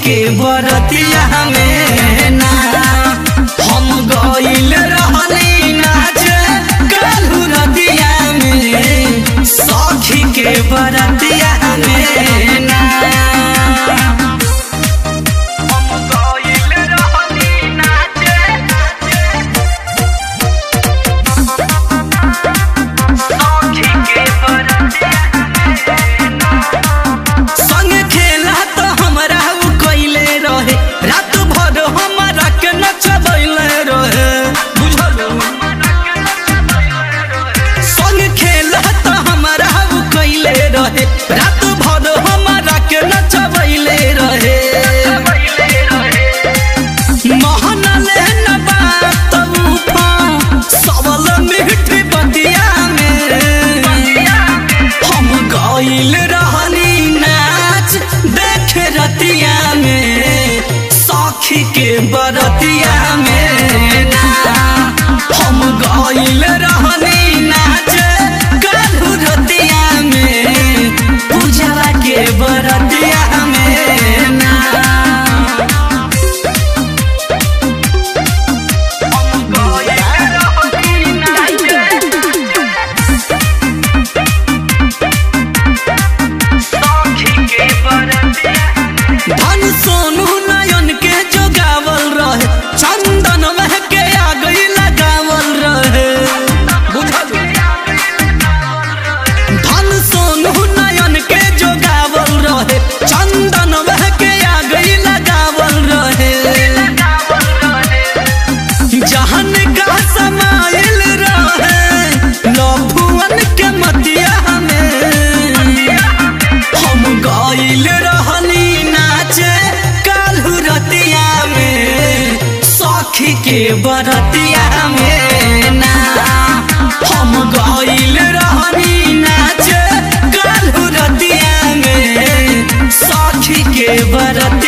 के बरतिया में ना हम गइल रहनी नाच कालू नदिया में सखी के बरतिया में ना हम गइल रहनी नाच सखी के बरतिया संग खेला तो हमरा उ कइले रहे रात भर हमरा के नचबैले रहे बुझल संग खेला तो हमरा उ कइले रहे रात भर हमरा के नचबैले रहे महनले न बात उफा सबल मीठी बतिया में हम गइल रहनी नाच देख रतिया में सखी के बरतिया में ना हम गइल रहनी नाच कालू रतिया में पूजवा के बरतिया में ना हम गइल रहनी नाच धन सोनू नयन के जोगावल रहे चंदन वह के आ गई लगावल रहे बुझल धन सोनू नयन के जोगावल रहे चंदन वह के आ गई लगावल रहे जहन का समाइल रहे लभुअन के मतिया में हम गइल रहनी नाचे कालू रतिया में सखी के बरतिया में ना हम गइल रहनी नाचे कालू रतिया में सखी के बरतिया